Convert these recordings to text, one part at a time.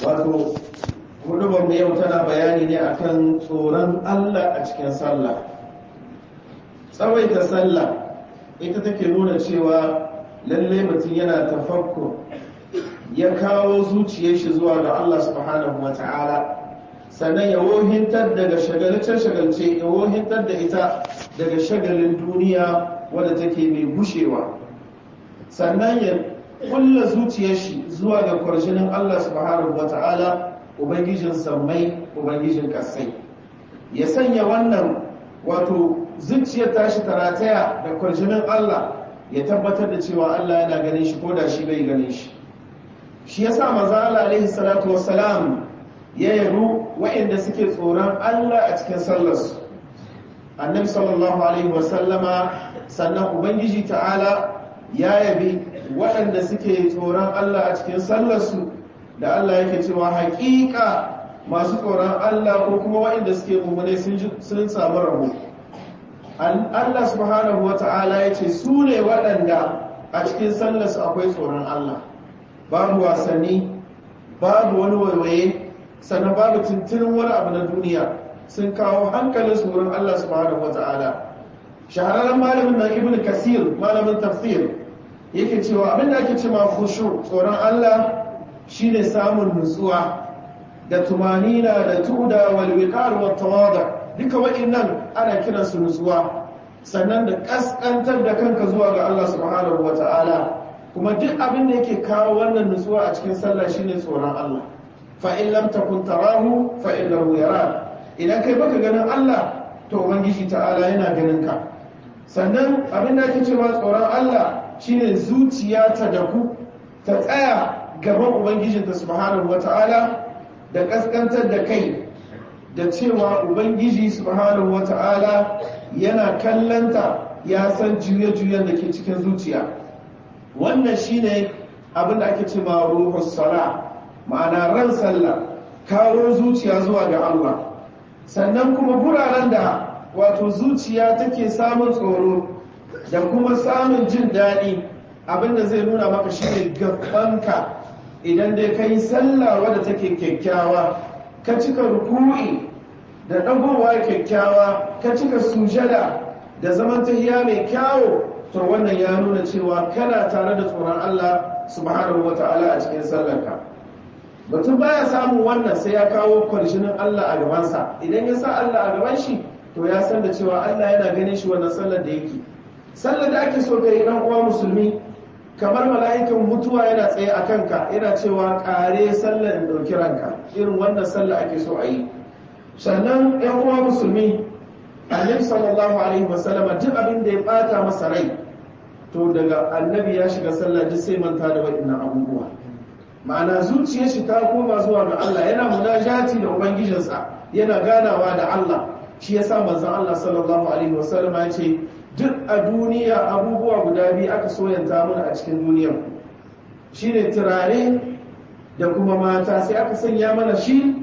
wato hudubar mu yau tana bayani ne akan tsoron Allah a cikin sallah tsawaita sallah ita take nuna cewa lalle mutum yana tafakkur ya kawo zuciyar shi zuwa ga Allah subhanahu wata'ala sannan ya wohintar daga shagalce-shagalce ya wohintar da ita daga shagalin duniya wadda take mai gushewa sannan ya kulla zuciyar shi zuwa ga kwarjinin Allah subhanahu wata'ala ubangijin sammai ubangijin kasai ya sanya wannan wato zuciyar tashi tarataya da kwarjinin Allah ya tabbatar da cewa Allah yana ganin shi ko da shi bai ganin shi shi yasa manzo Allah alaihi salatu wassalam ya yaru waɗanda suke tsoron Allah a cikin sallarsu annabi sallallahu alaihi wasallama sannan ubangiji ta'ala ya yabi waɗanda suke tsoron Allah a cikin sallarsu da Allah yake cewa haƙiƙa masu tsoron Allah ko kuma waɗanda suke mummune sun samu rabo Allah subhanahu wa ta'ala ya ce su ne waɗanda a cikin sallarsu akwai tsoron Allah babu wasanni babu wani waiwaye sannan babu tuntunin wani abu na duniya sun kawo hankalin su wurin Allah subhanahu wata'ala shahararren malamin na ibn kasir malamin tafsir yake cewa abin da ake cewa khushu tsoron Allah shine samun nutsuwa da tumanina da tuda wal wiqar wat tawada duka wa'annan ana kiran su nutsuwa sannan da kaskantar da kanka zuwa ga Allah subhanahu wata'ala kuma duk abin da yake kawo wannan nutsuwa a cikin sallah shine tsoron Allah fa in lam takun tarahu fa innahu yara idan kai baka ganin Allah to ubangiji ta'ala yana ganin ka sannan abin da ake cewa tsoron Allah shine zuciya ta daku ta tsaya gaban ubangijinta subhanahu wata'ala da kaskantar da kai da cewa ubangiji subhanahu wata'ala yana kallanta ya san juye-juyen da ke cikin zuciya wannan shine abin da ake cewa ruhus sala ma'ana ran sallah kawo zuciya zuwa ga Allah sannan kuma guraren da wato zuciya take samun tsoro da kuma samun jin daɗi abinda zai nuna maka shine gabanka idan dai kai sallah wadda take kyakkyawa ka cika ruku'i da ɗagowa kyakkyawa ka cika sujada da zaman tahiya mai kyawo to wannan ya nuna cewa kana tare da tsoron Allah subhanahu wata'ala a cikin sallarka mutum baya samun wannan sai ya kawo kwarshinin Allah a gabansa idan ya sa Allah a gaban shi to ya san da cewa Allah yana ganin shi wannan sallar da yake sallar da ake so kai dan uwa musulmi kamar mala'ikan mutuwa yana tsaye a kanka yana cewa kare sallar in dauki ranka irin wannan sallar ake so a yi sannan yan uwa musulmi annabi sallallahu alaihi wasallam duk abin da ya bata masa rai to daga annabi ya shiga sallah duk sai manta da waɗannan abubuwa ma'ana zuciyar shi ta koma zuwa ga Allah yana munajati da ubangijinsa yana ganawa da Allah shi yasa manzon Allah sallallahu alaihi wasallam ya ce duk a duniya abubuwa guda biyu aka soyanta mana a cikin duniyar shine turare da kuma mata sai aka sanya mana shi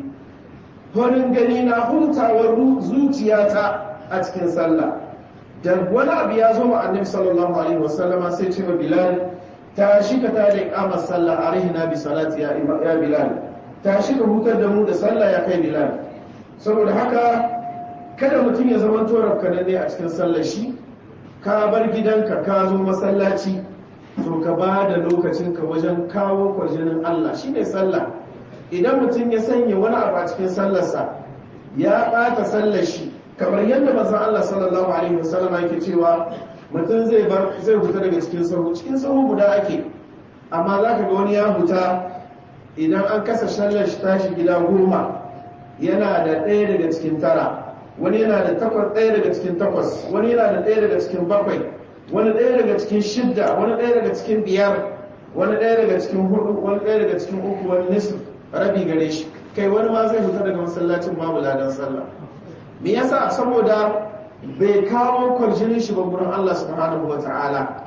farin gani na hutawar zuciyata a cikin sallah da wani abu ya zo wa annabi sallallahu alaihi wasallama sai ce wa bilal tashi ka ta da iqamar sallah arihina bi salati ya ya bilal tashi ka hutar da mu da sallah ya kai bilal saboda haka kada mutum ya zama torar ne a cikin sallar shi ka bar gidanka ka zo masallaci to ka ba da lokacinka wajen kawo kwarjinin Allah shine sallah idan mutum ya sanya wani abu a cikin sallarsa ya ɓata sallar shi kamar yadda manzon Allah sallallahu alaihi wasallam yake cewa mutum zai bar zai huta daga cikin sahu cikin sahu guda ake amma za ka ga wani ya huta idan an kasa sallar shi tashi gida goma yana da ɗaya daga cikin tara wani yana da takwas ɗaya daga cikin takwas wani yana da ɗaya daga cikin bakwai wani ɗaya daga cikin shidda wani ɗaya daga cikin biyar wani ɗaya daga cikin hudu wani ɗaya daga cikin uku wani nisf rabi gare shi kai wani ma zai fita daga masallacin babu ladan sallah me yasa saboda bai kawo kwarjinin shi ba gurin Allah subhanahu wata'ala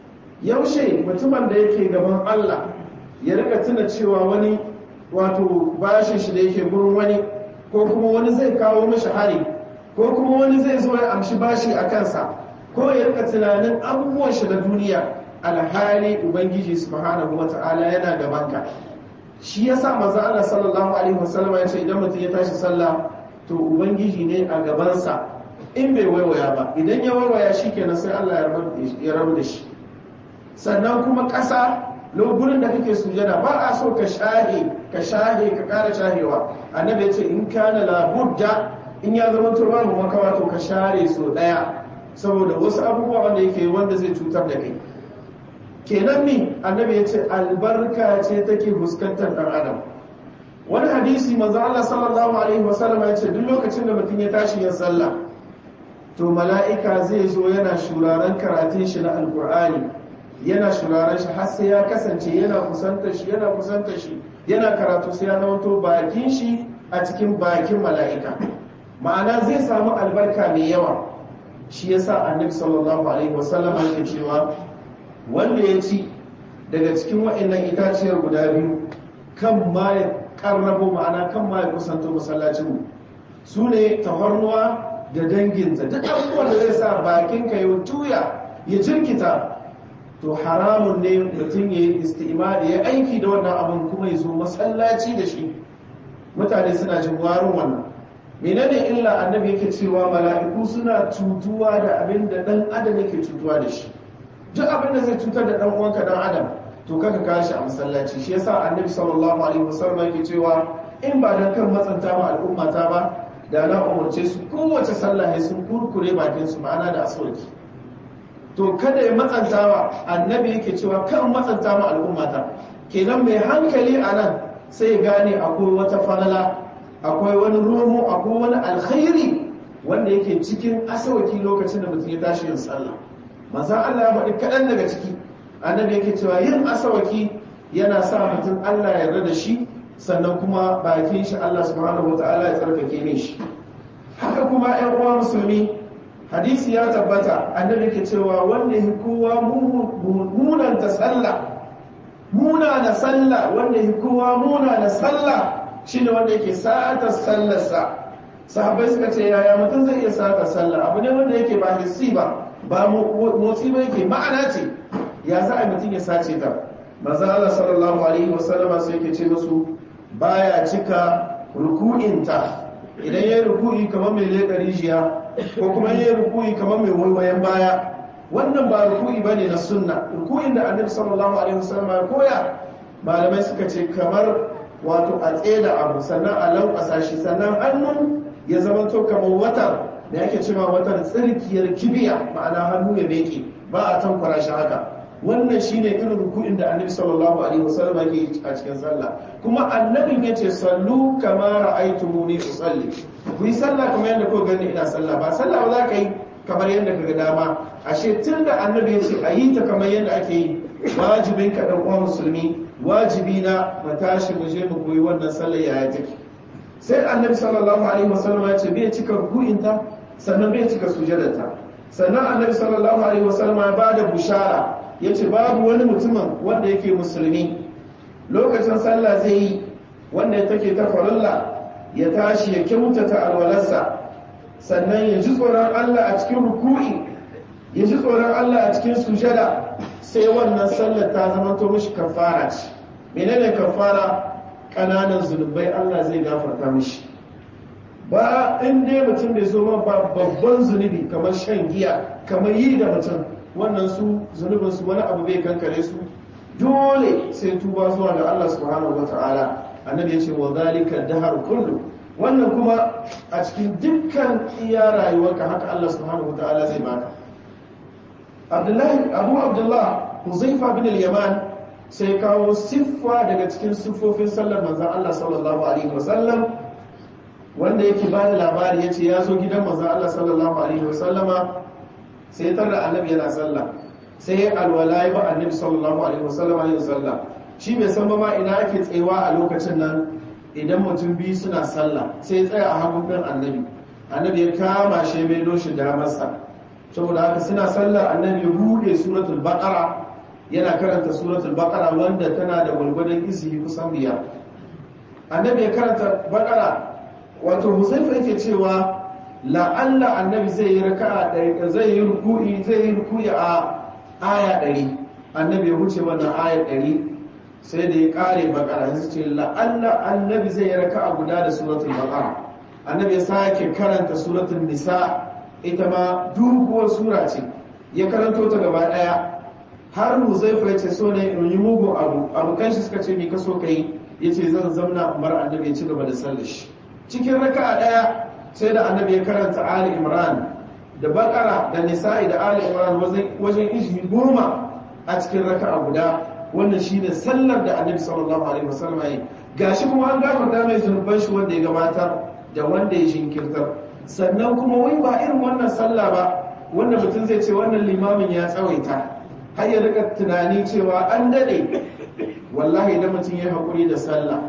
yaushe mutumin da yake gaban Allah ya rika tuna cewa wani wato bashin shi da yake gurin wani ko kuma wani zai kawo mashi hari ko kuma wani zai zo ya amshi bashi a kansa ko ya rika tunanin abubuwan shi da duniya alhali ubangiji subhanahu wata'ala yana gabanka shi yasa manzo Allah sallallahu alaihi wasallam ya ce idan mutum ya tashi sallah to ubangiji ne a gabansa in bai waiwaya ba idan ya waiwaya shikenan sai Allah ya rabu da shi sannan kuma ƙasa gurin da kake sujada ba a so ka shahe ka shahe ka ƙara shahewa annabi ya ce in kana labudda in ya zama to babu makawa to ka share so daya saboda wasu abubuwa wanda yake wanda zai cutar da kai kenan mi annabi ya ce albarka ce take fuskantar dan adam wani hadisi manzo Allah sallallahu alaihi wasallam ya ce duk lokacin da mutum ya tashi yin sallah to mala'ika zai zo yana shuraren karatun shi na alkur'ani yana shuraren shi har sai ya kasance yana kusantar shi yana kusantar shi yana karatu sai ya nawato bakin shi a cikin bakin mala'ika ma'ana zai samu albarka mai yawa shi yasa annabi sallallahu alaihi wasallam yake cewa wanda ya ci daga cikin wa'annan itaciyar guda biyu kan ma ya karrabo ma'ana kan ma ya kusanto masallacin su ne tafarnuwa da danginta duk abubuwan da zai sa bakinka ya tuya ya jirkita to haramun ne mutum ya yi istimali ya aiki da wannan abin kuma ya zo masallaci da shi mutane suna jin warin wannan menene illa annabi yake cewa mala'iku suna cutuwa da abin da dan adam yake cutuwa da shi duk abin da zai cutar da dan uwanka dan adam to kaka kashi a masallaci shi yasa annabi sallallahu alaihi wasallam yake cewa in ba dan kan matsanta ma al'umma ta ba da na umarce su kowace sallah ne sun kurkure bakin su ma'ana da aswaki to kada ya matsantawa annabi yake cewa kan matsanta ma al'umma ta kenan mai hankali a nan sai gane akwai wata falala akwai wani romo akwai wani alkhairi wanda yake cikin asawaki lokacin da mutum ya tashi yin sallah maza Allah ya faɗi kaɗan daga ciki annabi yake cewa yin asawaki yana sa mutum Allah ya yarda da shi sannan kuma bakin shi Allah subhanahu wataala ya tsarkake ne shi haka kuma ƴan uwa musulmi hadisi ya tabbata annabi yake cewa wanda ya kowa munanta sallah muna da sallah wanda ya kowa muna da sallah shine wanda yake sa'atar sallarsa sahabbai suka ce yaya mutum zai iya sa'atar sallah abu ne wanda yake ba hissi ba ba motsi ba yake ma'ana ce ya za a mutum ya sace ta maza Allah sallallahu alaihi wasallama sai yake ce musu baya cika ruku'inta idan yayi ruku'i kamar mai leƙa rijiya ko kuma yayi ruku'i kamar mai waiwayen baya wannan ba ruku'i bane na sunna ruku'in da annabi sallallahu alaihi wasallama ya koya malamai suka ce kamar wato a tseda abu sannan a lankwasa shi sannan hannu ya zama to kamar watar da yake cewa watar tsirkiyar kibiya ma'ana hannu ya meke ba a tankwara shi haka wannan shine irin ruku'in da annabi sallallahu alaihi wasallam yake a cikin sallah kuma annabin yace sallu kama ra'aytumuni usalli ku yi sallah kamar yadda kuka gani ina sallah ba sallah ba za ka yi kamar yadda kaga dama ashe tunda annabi yace a yi ta kamar yadda ake yi wajibin ka dan uwa musulmi wajibi na mu tashi mu je mu koyi wannan sallar yaya take sai annabi sallallahu alaihi wasallam ya ce bai cika ruku'inta sannan bai cika sujadarta sannan annabi sallallahu alaihi wasallam ya bada bushara yace babu wani mutumin wanda yake musulmi lokacin sallah zai yi wanda take ta farilla ya tashi ya kyautata alwalarsa sannan ya ji tsoron Allah a cikin ruku'i ya ji tsoron Allah a cikin sujada sai wannan sallar ta zama to mishi kafara ce menene kafara kananan zunubai Allah zai gafarta mishi ba in dai mutum bai zo ba babban zunubi kamar shan giya kamar yi da mutum wannan su zunubin su wani abu bai kankare su dole sai tuba zuwa ga Allah subhanahu wataala annabi ya ce wa zalika dahar kullu wannan kuma a cikin dukkan iya rayuwarka haka Allah subhanahu wataala zai baka Abdullahi Abu Abdullah Huzaifa bin al-Yaman sai kawo siffa daga cikin siffofin sallar manzon Allah sallallahu alaihi wasallam wanda yake ba da labari yace ya zo gidan manzon Allah sallallahu alaihi wasallama sai tarda annabi yana sallah sai alwala ya ba annabi sallallahu alaihi wasallama yin sallah shi bai san ba ma ina ake tsayawa a lokacin nan idan mutum biyu suna sallah sai tsaya a hagun ɗin annabi annabi ya kama shi mai doshi damarsa saboda haka suna sallah annabi ya bude suratul baqara yana karanta suratul baqara wanda tana da gwalgwadon izini kusan biyar annabi ya karanta baqara wato huzaifa yake cewa la'alla annabi zai yi raka'a ɗari zai yi ruku'i zai yi ruku'i a aya ɗari annabi ya wuce wannan aya ɗari sai da ya kare bakara sai ce la'alla annabi zai raka a guda da suratul baqara annabi ya sake karanta suratul nisa ita ma doguwar sura ce ya karanto ta gaba daya har huzaifa ya ce so ne in yi mugun abu abokan shi suka ce me ka so ka yi ya ce zan zamna bar annabi ya ci gaba da sallar shi cikin raka'a daya sai da annabi ya karanta ali imran da bakara da nisa'i da ali imran wajen izini goma a cikin raka'a guda wannan shine sallar da annabi sallallahu alaihi wasallam yi gashi kuma an gafarta mai zunuban shi wanda ya gabatar da wanda ya shinkirtar sannan kuma wai ba irin wannan sallah ba wanda mutum zai ce wannan limamin ya tsawaita har ya rika tunani cewa an dade wallahi idan mutum ya haƙuri da sallah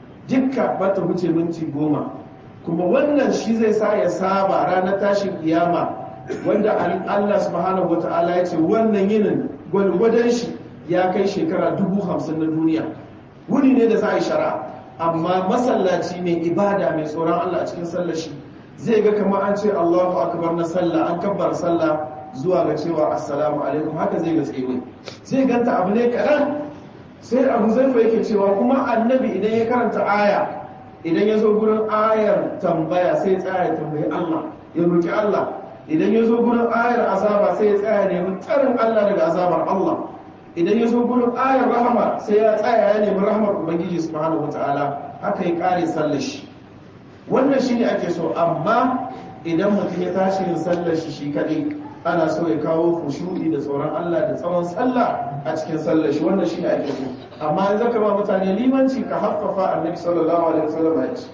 dukka ba ta wuce minti goma kuma wannan shi zai sa ya saba ranar tashin kiyama wanda Allah subhanahu wata'ala ya ce wannan yinin gwalgwadon shi ya kai shekara dubu hamsin na duniya wuni ne da za a yi shara amma masallaci mai ibada mai tsoron Allah a cikin sallar shi zai ga kamar an ce Allahu akbar na sallah an kabbar sallah zuwa ga cewa assalamu alaikum haka zai ga tsewe zai ganta abu ne kaɗan sai abu zaifa yake cewa kuma annabi idan ya karanta aya idan ya zo gurin ayar tambaya sai ya tsaya ya tambayi Allah ya roki Allah idan ya zo gurin ayar azaba sai ya tsaya nemi tsarin Allah daga azabar Allah idan ya zo gurin ayar rahama sai ya tsaya ya nemi rahamar ubangiji subhanahu wataala haka ya kare sallar shi wannan shine ake so amma idan mutum ya tashi yin sallar shi shi kadai ana so ya kawo khushu'i da tsoron Allah da tsawon sallah a cikin sallar shi wannan shine ake so amma in zaka ba mutane limanci ka haffafa annabi sallallahu alaihi wasallam ya ce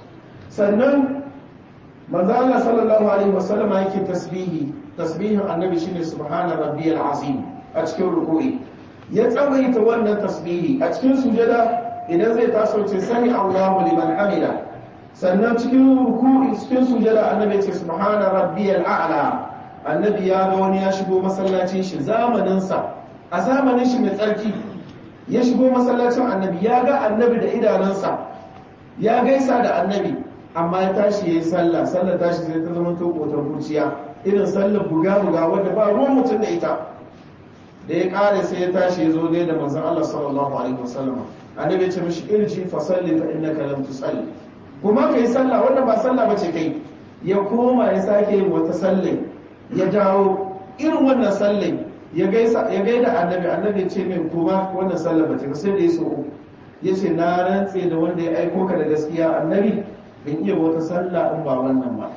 sannan manzo Allah sallallahu alaihi wasallam yake tasbihi tasbihin annabi shine subhana rabbiyal azim a cikin ruku'i ya tsawaita wannan tasbihi a cikin sujada idan zai taso ce sami Allahu liman hamida sannan cikin ruku'i cikin sujada annabi ce subhana rabbiyal a'la annabi ya ga wani ya shigo masallacin shi zamanin sa a zamanin shi mai tsarki ya shigo masallacin annabi ya ga annabi da idanunsa ya gaisa da annabi amma ya tashi ya yi sallah sallah tashi sai ta zama to kotar kurciya irin sallar buga-buga wadda ba ruwan mutum da ita da ya kare sai ya tashi ya zo ne da manzon Allah sallallahu alaihi wasallam annabi ya ce mishi irji fa salli fa innaka lam tusalli kuma kai sallah wanda ba sallah bace kai ya koma ya sake yin wata sallai ya dawo irin wannan sallai ya gaisa ya gaida annabi annabi ya ce min kuma wannan sallah bace ba sai da ya so ya ce na rantse da wanda ya aiko ka da gaskiya annabi ban iya wata sallah in ba wannan ba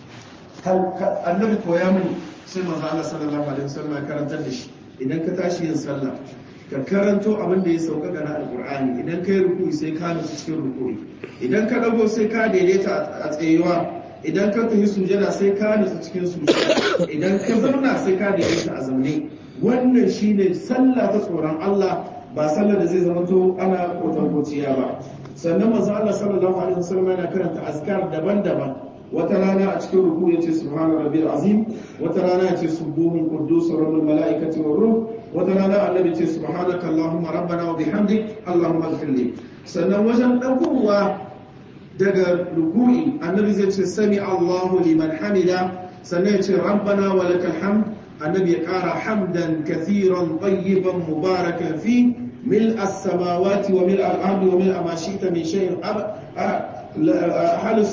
annabi koya mini sai manzo Allah sallallahu alaihi wasallam ya karantar da shi idan ka tashi yin sallah ka karanto abin da ya sauka ga alqur'ani idan kai ruku'i sai ka nutsu cikin ruku'i idan ka dago sai ka daidaita a tsayuwa idan ka tafi sujada sai ka nutsu cikin sujada idan ka zauna sai ka daidaita a zaune wannan shine sallah ta tsoron Allah ba sallar da zai zama to ana kotan ba sannan manzo Allah sallallahu alaihi wasallam yana karanta azkar daban-daban wata rana a cikin ruku yace subhana rabbil azim wata rana yace subuhun quddus rabbul malaikati war ruh wata rana annabi yace subhanaka allahumma rabbana wa bihamdik allahumma ighfir li sannan wajen dakowa daga ruku'i annabi zai ce sami allahu liman hamida sannan yace rabbana wa lakal hamd annabi ya kara hamdan kathiran tayyiban mubarakan fi ملء السماوات وملء الأرض وملء ما شئت من شيء حال